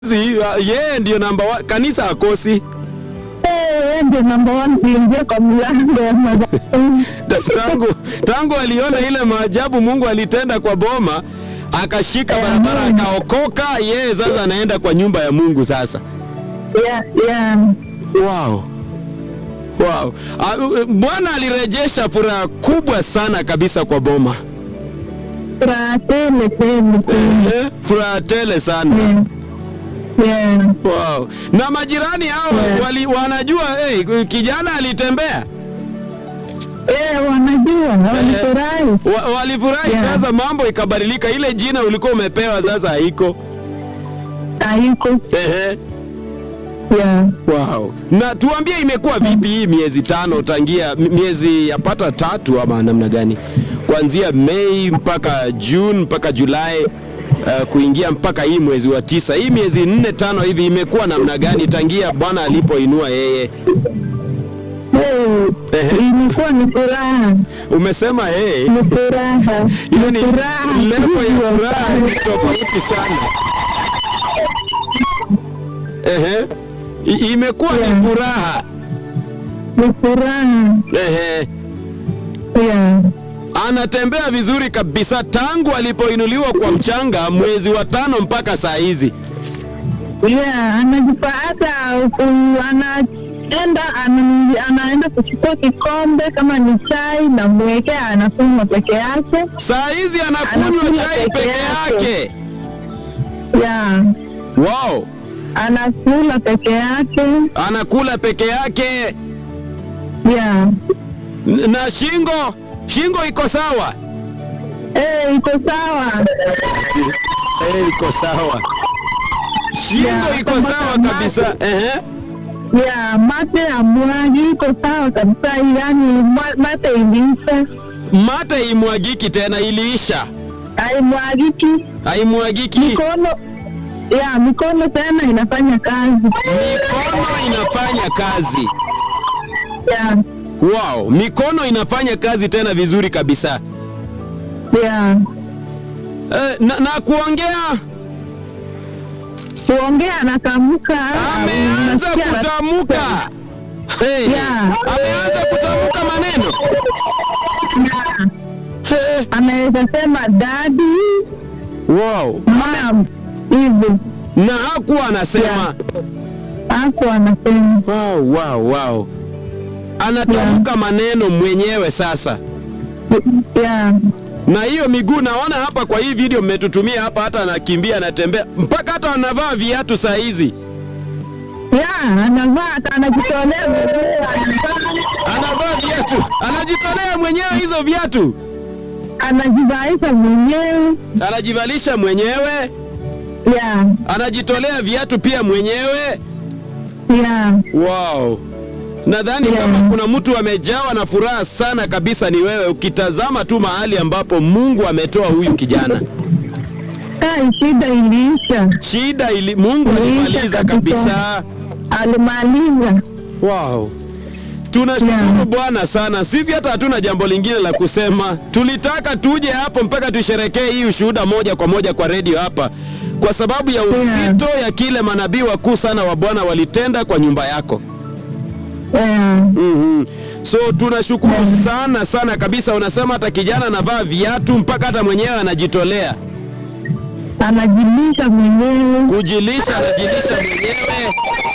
yeye ndio namba one. Kanisa hakosi Eh, ndio namba one kuingia kwa mlango ya madhabahu. Ta- tangu tangu aliona ile maajabu Mungu alitenda kwa boma, akashika Eh, barabara Mungu. akaokoka. Yeye sasa anaenda kwa nyumba ya Mungu sasa. Yeah, yeah. Wow. Wow. Ah, uh, Bwana alirejesha furaha kubwa sana kabisa kwa boma. Furaha tele tele tele. Eh, Furaha tele sana. Yeah. Yeah. Wow. Na majirani hao Yeah. wali, wanajua hey, kijana alitembea. Eh, wanajua wanafurahi. Wa, walifurahi Yeah. sasa mambo ikabadilika ile jina ulikuwa umepewa sasa haiko. Haiko. Ehe. Yeah. Wow. Na tuambie imekuwa vipi hii miezi tano tangia m- miezi yapata tatu ama namna gani? Kuanzia Mei mpaka June mpaka Julai uh, kuingia mpaka hii mwezi wa tisa. Hii miezi nne tano hivi imekuwa namna gani tangia Bwana alipoinua yeye? Eh, Ehe. Ilikuwa ni furaha. Umesema yeye Ni furaha. hiyo Ni ni furaha. level ya kubwa furaha sana. ni tofauti sana. Ehe. I- Imekuwa Yeah. ni furaha. Ni furaha. Ehe. Yeah. anatembea vizuri kabisa tangu alipoinuliwa kwa mchanga mwezi wa tano mpaka saa hizi. Yeah, anajipa hata ku- anaenda ana- anaenda kuchukua kikombe kama ni chai na mwekea anakunywa peke yake. Saa hizi anakunywa Anakunywa chai peke peke yake. yake. Yeah. Wow, Anakula peke yake. anakula peke yake Yeah. N- na shingo shingo iko sawa. Eh, iko sawa. Eh, iko sawa. Shingo Yeah, iko kama sawa kama- kabisa. Ehe. Yeah, mate ya mwagi iko sawa kabisa, yani ma- mate iliisha, Mate imwagiki tena, iliisha. haimwagiki. Haimwagiki. Mikono ya mikono tena inafanya kazi. Mikono inafanya kazi. Yeah. Wow, mikono inafanya kazi tena vizuri kabisa. Yeah. Eh, na, na kuongea kuongea anatamka ameanza unasikia kutamka. Hey, Yeah. ameanza kutamka maneno. Yeah. Hey. anaweza sema dadi Wow. mam hivi Na hakuwa anasema. Yeah. hapo anasema Wow, wow, wow. Anatamka maneno mwenyewe sasa. yeah. Na hiyo miguu naona hapa kwa hii video mmetutumia hapa, hata anakimbia anatembea, mpaka hata anavaa viatu saa hizi, Yeah, anavaa hata anajitolea mwenyewe, anavaa, anavaa viatu, anajitolea mwenyewe hizo viatu, anajivaisha mwenyewe anajivalisha mwenyewe, yeah. anajitolea viatu pia mwenyewe. Yeah. Wow, nadhani Yeah. kama kuna mtu amejawa na furaha sana kabisa ni wewe, ukitazama tu mahali ambapo Mungu ametoa huyu kijana. Kai, shida iliisha, Shida ili Mungu Iliisha alimaliza kabisa. kabisa. alimaliza Wow. Tunashukuru Yeah. Bwana sana. Sisi hata hatuna jambo lingine la kusema. Tulitaka tuje hapo mpaka tusherekee hii ushuhuda moja kwa moja kwa redio hapa, kwa sababu ya Yeah. uzito ya kile manabii wakuu sana wa Bwana walitenda kwa nyumba yako. yeah. mm So tunashukuru Yeah. sana sana kabisa. Unasema hata kijana anavaa viatu mpaka hata mwenyewe anajitolea anajilisha mwenyewe kujilisha, anajilisha mwenyewe.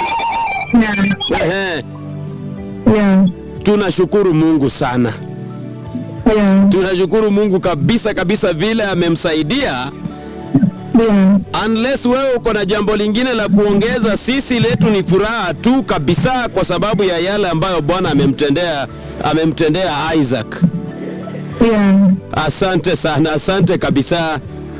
yeah. Ehe. Yeah. Tunashukuru Mungu sana. Yeah. tunashukuru Mungu kabisa kabisa vile amemsaidia. Yeah. Unless wewe uko na jambo lingine la kuongeza, sisi letu ni furaha tu kabisa, kwa sababu ya yale ambayo Bwana amemtendea amemtendea Isaac. Yeah. Asante sana, asante kabisa.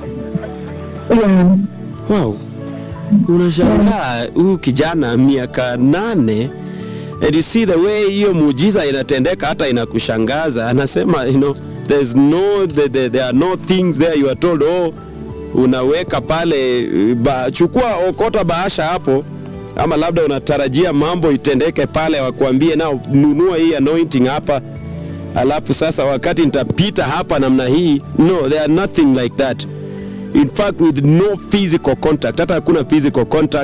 Yeah. Wow, unashangaa huyu kijana miaka nane and you see the way hiyo muujiza inatendeka, hata inakushangaza. Anasema you know, there's no the, the, there are no things there you are told oh, unaweka pale ba, chukua okota bahasha hapo, ama labda unatarajia mambo itendeke pale, wakuambie nao nunua hii anointing hapa, alafu sasa wakati nitapita hapa namna hii. No, there are nothing like that. in fact with no physical contact hata hakuna physical contact